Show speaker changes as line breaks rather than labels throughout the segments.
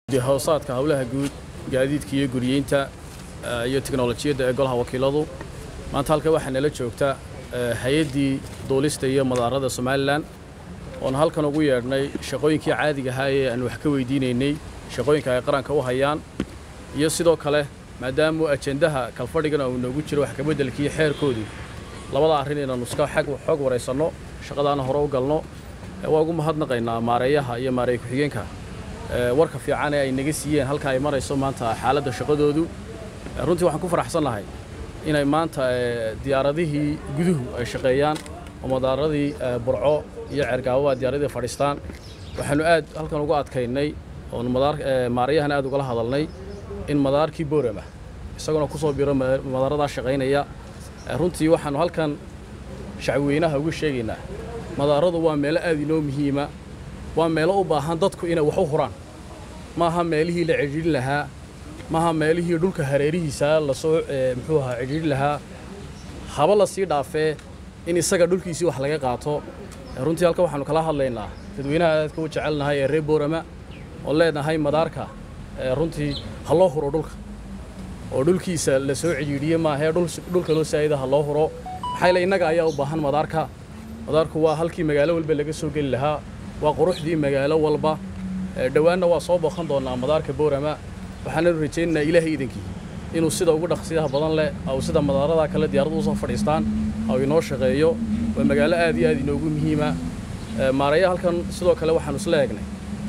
hoosaadka howlaha guud gaadiidka iyo guriyeynta iyo tiknolojiyadda ee golaha wakiiladu maanta halka waxaa nala joogta hay-addii duulista iyo madaarada somalilan oon halkan ugu yeedhnay shaqooyinkii caadiga ahaa ee aan wax ka weydiinaynay shaqooyinka ay qaranka u hayaan iyo sidoo kale maadaamuu ajendaha kalfadhigan uu noogu jiro wax kabeddelkii xeerkoodii labada arrin inaannu iska xoog waraysanno shaqadaana hore u galno waa ugu mahadnaqaynaa maareeyaha iyo maareey ku-xigeenka warka fiican ee ay naga siiyeen halka ay marayso maanta xaaladda shaqadoodu runtii waxaan ku faraxsannahay inay maanta diyaaradihii guduhu ay shaqeeyaan oo madaaradii burco iyo ceergaababa diyaaradii fadhiistaan waxaannu aad halkan ugu adkaynay oon maarayahana aad ugala hadalnay in madaarkii boorama isaguna ku soo biro madaaradaa shaqaynaya runtii waxaannu halkan shacweynaha ugu sheegaynaa madaaradu waa meelo aad inoo muhiima waa meelo u baahan dadku inay wax u huraan maaha meelihii la cidhiidhin lahaa maaha meelihii dhulka hareerihiisa lasoo muxuu ahaa cidhiidhin lahaa haba la sii dhaafee in isaga dhulkiisii wax laga qaato runtii halka waxaannu kala hadlaynaa dadweynaha aadka u jecelnahay ee reer boorama oo leenahay madaarka runtii ha loo huro dhulka oo dhulkiisa la soo cidhiidhiye maahee dhulka loo saa'ida ha loo huro maxaa ile innaga ayaa u baahan madaarka madaarku waa halkii magaalo walba laga soo geli lahaa waa quruxdii magaalo walba dhowaanna waa soo booqan doonnaa madaarka boorama waxaananu rajaynaynaa ilaahay iidankii inuu sida ugu dhaqsiyaha badan leh au sida madaaradaa kale diyaaradu usoo fadhiistaan au inoo shaqeeyo waa magaalo aad iyo aad inoogu muhiima maaraya halkan sidoo kale waxaanu isla eegnay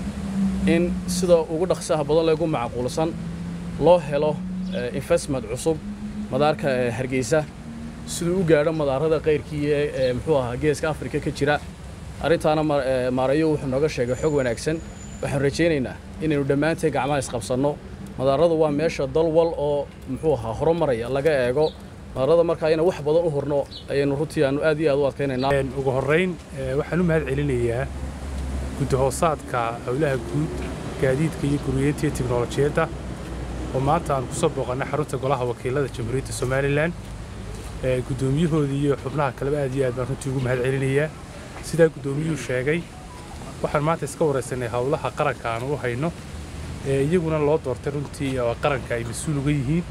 in sida ugu dhaqsiyaha badan leh ugu macquulsan loo helo investment cusub madaarka hargeysa siduu u gaadho madaarada qayrkii ee muxuu ahaa geeska afrika ka jira arrintaana maarayo wuxuu nooga sheegay xog wanaagsan waxaan rajaynaynaa inaynu dhammaanteen gacmaha isqabsanno madaaradu waa meesha dal wal oo muxuu ahaa horumaraya laga eego madaarada markaa inaan wax badan u hurno ayaynu runtii aanu aad iyo aad u adkaynaynaa
ugu horrayn waxaan u mahad celinayaa guddahoosaadka howlaha guud gaadiidka iyo guriyeynta iyo tiknolojiyadda oo maanta aan ku soo booqannay xarunta golaha wakiilada jamhuuriyadda somalilan guddoomiyahooda iyo xubnaha kaleba aad iyo aad baan runtii ugu mahad celinayaa sidaa guddoomiyuhu sheegay waxaan maanta iska waraysanay howlaha qaranka aanu u hayno iyaguna loo doortay runtii oo qaranka ay mas-uul uga yihiin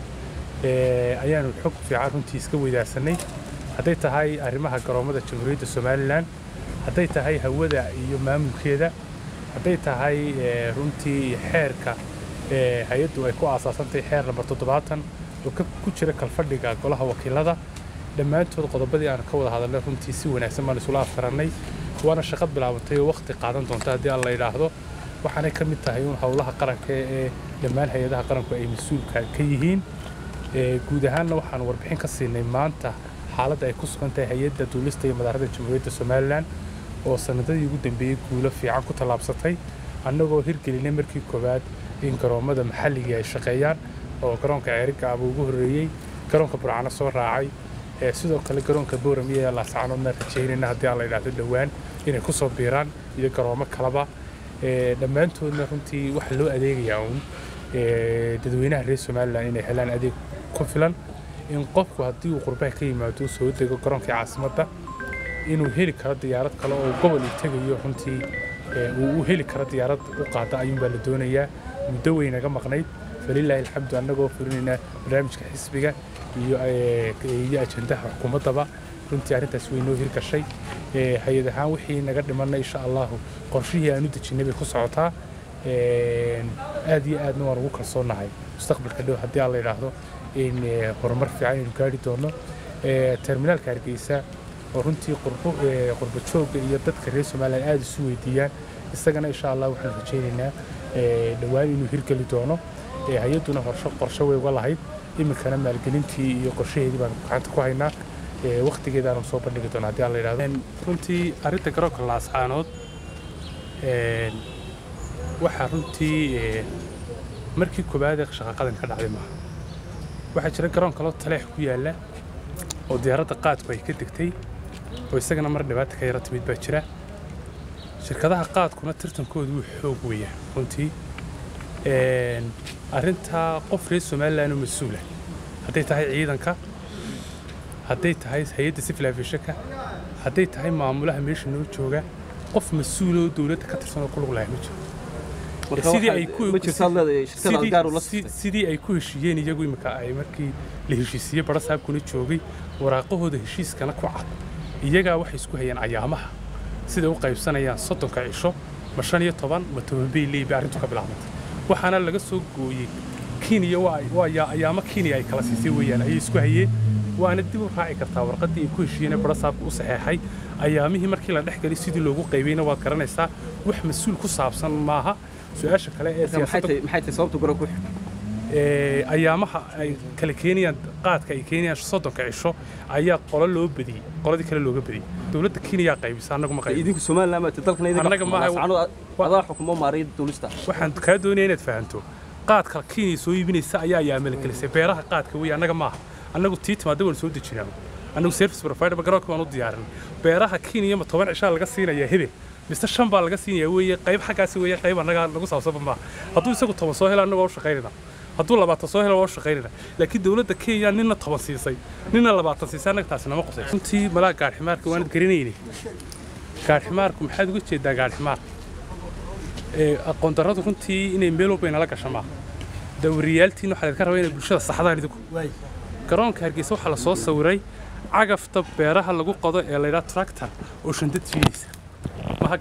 ayaanu xog fiican runtii iska weydaarsanay hadday tahay arrimaha garoommada jamhuuriyadda somalilan hadday tahay hawada iyo maamulkeeda hadday tahay runtii xeerka hay-addu ay ku aasaasantahay xeer lambar toddobaatan oo ku jira kalfadhiga golaha wakiilada dhammaantood qodobadii aan ka wada hadalnay runtii si wanaagsan baan isula afkarannay waana shaqo bilaabantay oo wakhti qaadan doonta haddii aan la yidhaahdo waxaanay ka mid tahay un howlaha qaranka ee dhammaan hay-adaha qaranku ay mas-uulka ka yihiin guud ahaanna waxaan warbixin ka siinay maanta xaaladda ay ku sugan tahay hay-adda duulista iyo madaarada jamhuuriyadda somalilan oo sanadadii ugu dambeeyey guulo fiican ku tallaabsatay annagoo hirgelinay markii koowaad in garoommada maxalligii ay shaqeeyaan oo garoonka ceerigaaba ugu horreeyey garoonka burcano soo raacay sidoo kale garoonka booram iyo laascaanoodna rajaynayna haddii aan la yidhaahdo dhowaan inay ku soo biiraan iyo garoomo kaleba dhammaantoodna runtii waxaa loo adeegayaa uun dadweynaha reer somalilan inay helaan adeeg ku filan in qofku haddii uu qurbaha ka yimaado soo dego garoonkii caasimadda inuu heli karo diyaarad kale oo gobol uu tegayo runtii uu u heli karo diyaarad u qaada ayuunbaa la doonayaa muddo weynaga maqnayd falilaahi alxamdu annagoo fulinaynaa barnaamijka xisbiga iyo iyo ajendaha xukuumaddaba runtii arrintaas way noo hirgashay hay-ad ahaan wixii naga dhimanna insha allahu qorshihii aan u dejinnay bay ku socotaa aad iyo aadna waan ugu kalsoonnahay mustaqbalka dhow haddii aan la yidhaahdo in horumar fiican aynu gaari doono terminaalka hargeysa oo runtii qurbo joogga iyo dadka reer somalilan aada isu weydiiyaan isagana insha allah waxaan rajaynaynaa dhowaan inuu hirgeli doono hay-adduna horsho qorshe way uga lahayd iminkana maalgelintii iyo qorshaheedii baan gacanta ku haynaa wakhtigeedaanu soo bandhigi doona haddii aan la yidhahdo runtii arrinta garoonka laascaanood waxaa runtii markii koowaad ee shaqaqadan ka dhacday maaha waxaa jira garoon kaloo taleex ku yaalla oo diyaaradda qaadku ay ka degtay oo isagana mar dhibaata ka yara timid baa jira shirkadaha qaadkuna tartankoodu wuu xoog weeyaa runtii arrintaa qof reer somalilan oo mas-uula hadday tahay ciidanka hadday tahay hay-adda civil aviationka hadday tahay maamulaha meesha noo jooga qof mas-uul oo dowladda ka tirsan oo ku lug lahay ma jiro sidii ay ku sidii ay ku heshiiyeen iyagu imika ay markii la heshiisiiyey bara saabkuna joogay waraaqahooda heshiiskana ku cad iyagaa waxay isku hayeen ayaamaha siday u qaybsanayaan soddonka cisho ma shan iyo toban ma toban bay leeyiba arrintu ka bilaabantay waxaana laga soo gooyey kenya waa ayaamo kenya ay kala siisay weeyaan ayay isku hayeen waana dib u raaci kartaa warqaddii ay ku heshiiyeen ee bara saabka u saxeexay ayaamihii markii la dhex galay sidii loogu qaybayna waad garanaysaa wax mas-uul ku saabsan maaha su-aasha kale ee
siyaasadda
ayaamaha ay kala keenayaan qaadka ay keenayaan soddonka cisho ayaa qolo loo badiyey qoladii kale looga badiyey dowladda kenya qaybisa annagu ma qayb
idinku somaliland maata dalkana
Annaga maaha-
adaa xukumo maariyadda duulista
waxaan kaa doonaya inaad fahanto qaadka kenya soo iibinaysa ayaa ayaamala gelisay beeraha qaadka wey annaga maaha annagu tii timaada waan soo dejinaa annagu service provider ba garoonka waan u diyaarin beeraha kenya ma toban cishaa laga siinayaa hebel mise shan baa laga siinayaa weeye qayb xaggaasi weeye qayb annaga lagu saabsanba maaha hadduu isagu toban soo helo annaga waa u shaqaynayna hadduu labaatan soo helo waa u shaqaynayna laakiin dowladda kenya ninna toban siisay ninna labaatan siisay annaga taasi nama qusay runtii malaa gaadhimaarka waanad garanayni gaadhimaarku maxaad uga jeedaa gaadhimaar aqoon darradu runtii inay meel walba inala gasha maaha dawriyaaltiin waxaa idinka rabaa inay bulshada saxdaan idinku garoonka hargeysa waxaa la soo sawiray cagafta beeraha lagu qodo ee laydhaa tractor oo shandad jiidaysa maha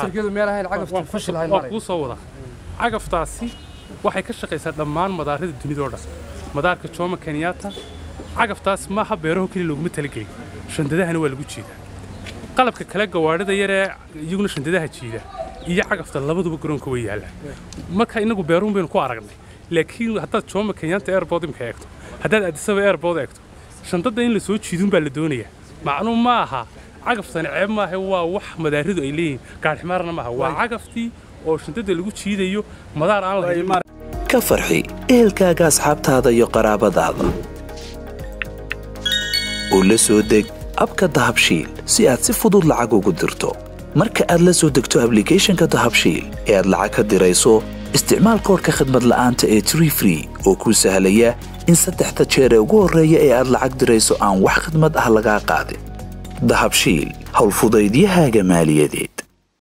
gaadhimaar kuu soo wada cagaftaasi waxay ka shaqaysaa dhammaan madaarada dunida oo dhan madaarka jomo kenyatta cagaftaas maaha beeraho keliya looguma talagelin shandadahana waa lagu jiidaa qalabka kale gawaadhida yaree iyaguna shandadaha jiida iyo cagafta labaduba garoonka way yaallaan marka inagu beeruhun baynu ku aragnay laakiin haddaad jomo kenyatta airport imka eegto haddaad addisaba airport eegto shandadda in la soo jiidun baa la doonayaa macnuu ma aha cagaftani ceeb maaha waa wax madaaridu ay leeyihin gaadhimaarna maaha waa cagaftii oo shandadda lagu jiidayo madaar aan lahayn
ka farxi ehelkaaga asxaabtaada iyo qaraabadaada oo la soo deg abka dahabshiil si aad si fudud lacag ugu dirto marka aad la soo degto ablicathonka dahabshiil ee aad lacag ka dirayso isticmaal koorka khadmad la'aanta ee tree free oo kuu sahlaya in saddexda jeer ee ugu horreeya ee aad lacag dirayso aan wax khadmad ah lagaa qaadin dahabshiil howlfudaydiyahaaga maaliyadeed